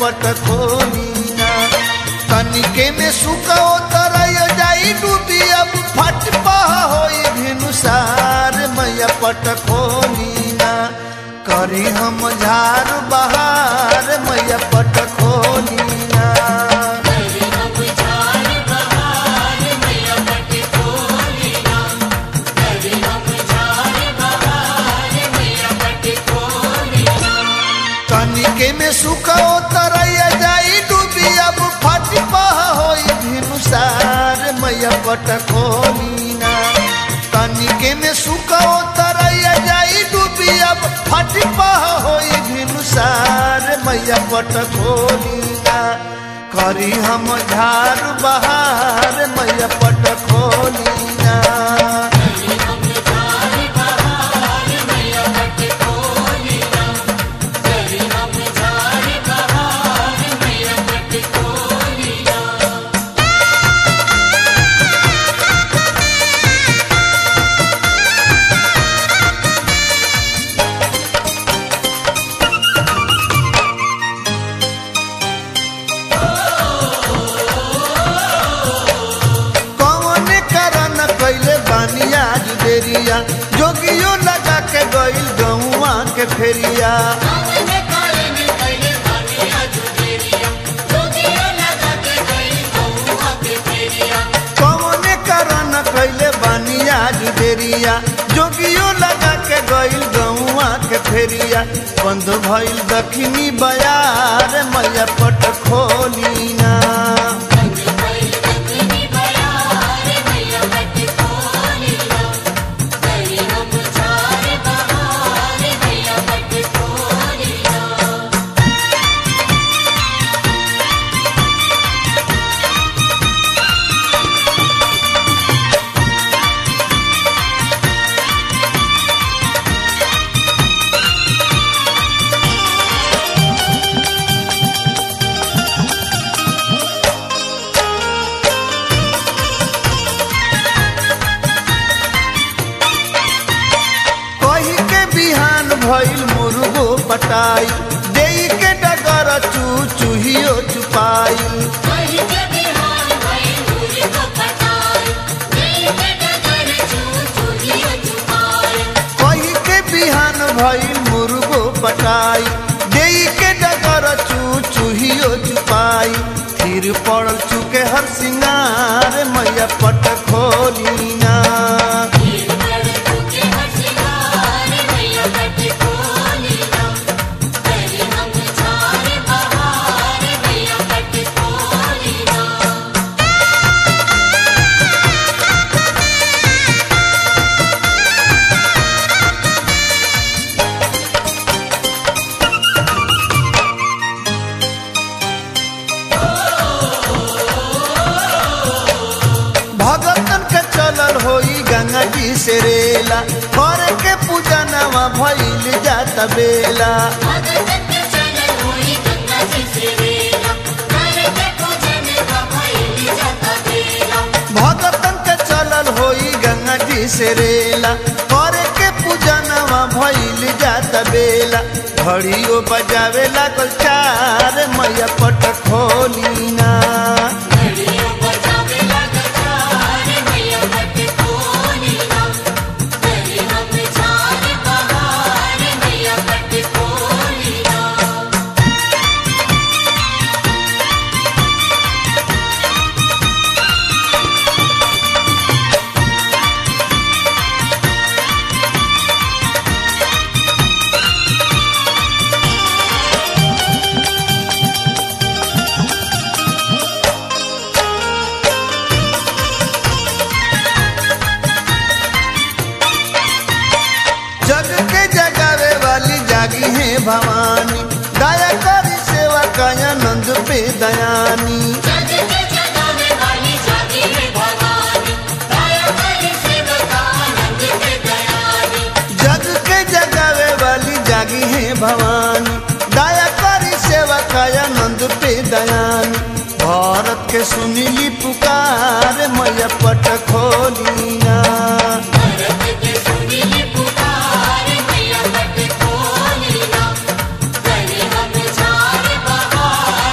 पट खोलीना तनिके में सुखो तरय जाई डूबी अब फट पह होई भिनुसार मैया पट खोलीना करी हम झार बहार मैया पट खोलीना तनिके में सुखो तरय जाई डूबी अब फट पह होई भिनुसार मैया पट खोलीना तनिके में सुखो तरय जाई डूबी अब फट पह होई भिनुसार मैया पट खोलीना करी हम झार बहार मैया पट खोलीना कौन करन कैले बानी आज देरिया जोगियो लगा के गइल गौआ के फेरिया कौन करन कैले बानी आज देरिया जोगियो लगा के गइल गौआ के फेरिया बंद भइल दखनी बयार मैया पट खोलीना कही के बिहान भइल मुर्गो पटाई देई के डगर चू चूहियो चुपाई कही के बिहान भइल मुर्गो पटाई देई के डगर चू चूहियो चुपाई फिर पड़ल चुके हर सिंगार मैया पट खोलीना भगतन के चलल होई गंगा जी से रेला कर के पूजा नवा भइल जात बेला भगतन के चलल होई गंगा जी से रेला कर के पूजा नवा भइल जात बेला घड़ियो बजावे लागल चार मैया पट खोलीना जग के जगावे वाली जागी है भवानी दया करी सेवा काया नंद पे दयानी जग के जगावे वाली जागी है भवानी दया करी सेवा काया नंद पे दयानी भारत के सुनीली पुकार मैया पट खोलीना Thank you.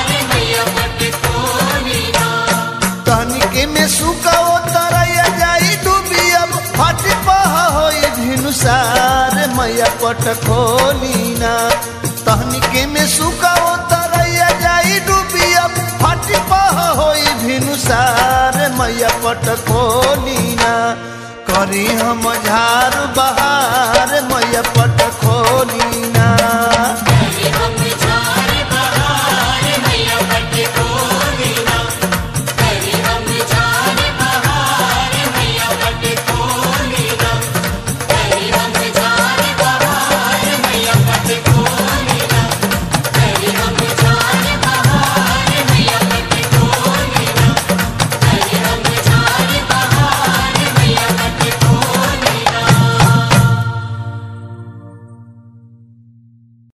पट खोलीना तहनिके में सुकाओ तरैया जाई डूबी अब फट पह होई भिनुसार मैया पट खोलीना करी हम झार बहार मैया पट